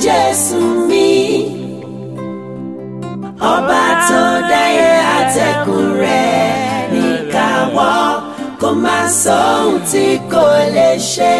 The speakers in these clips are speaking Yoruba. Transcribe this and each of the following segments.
Jésù mi ọba tó dáyé àtẹ̀kùn rẹ̀ níkàwọ́ kò má sọ ohun tí kò lè ṣe.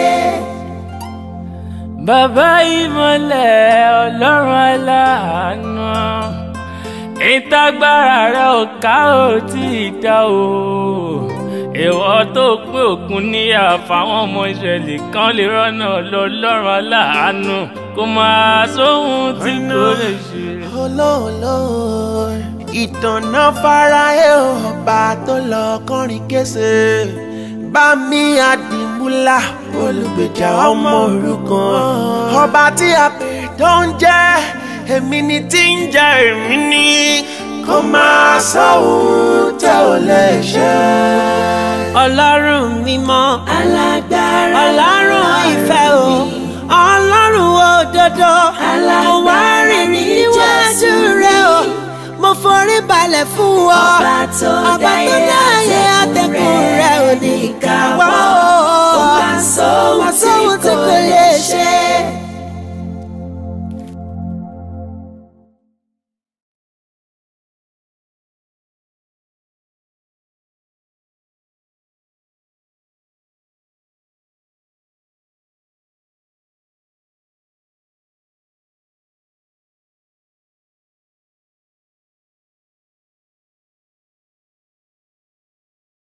bàbá ìmọ̀lẹ̀ ọlọ́run aláàánú ìtagbára rẹ̀ ò ká ò tí ì dá o ìwọ tó pé òkun níyà fáwọn ọmọ ìṣẹ̀lẹ̀ kan lè rọ́nà lọ́lọ́run aláàánú kò máa sóhun tí kò lè ṣe. olóòlò ìtànà farahe ọba tó lọ kọrin kése bá mi àdìmúlà olùgbèjà ọmọ òrukàn ọba tí a pè tó ń jẹ́ èmi ni tí ń jẹ́ èmi ni kó máa sọ ohun tẹ́ ò lè ṣe. ọlọ́run mímọ́ alágbára ọlọ́run ìfẹ́ o ọlọ́run òdodo mo wá rìn níwájú rẹ o mo forí balẹ̀ fún ọ ọba tó ọba tó dáyé àtẹ̀kùn rẹ ò ní káwọ́ kò má sọ ohun tí kò lè ṣe.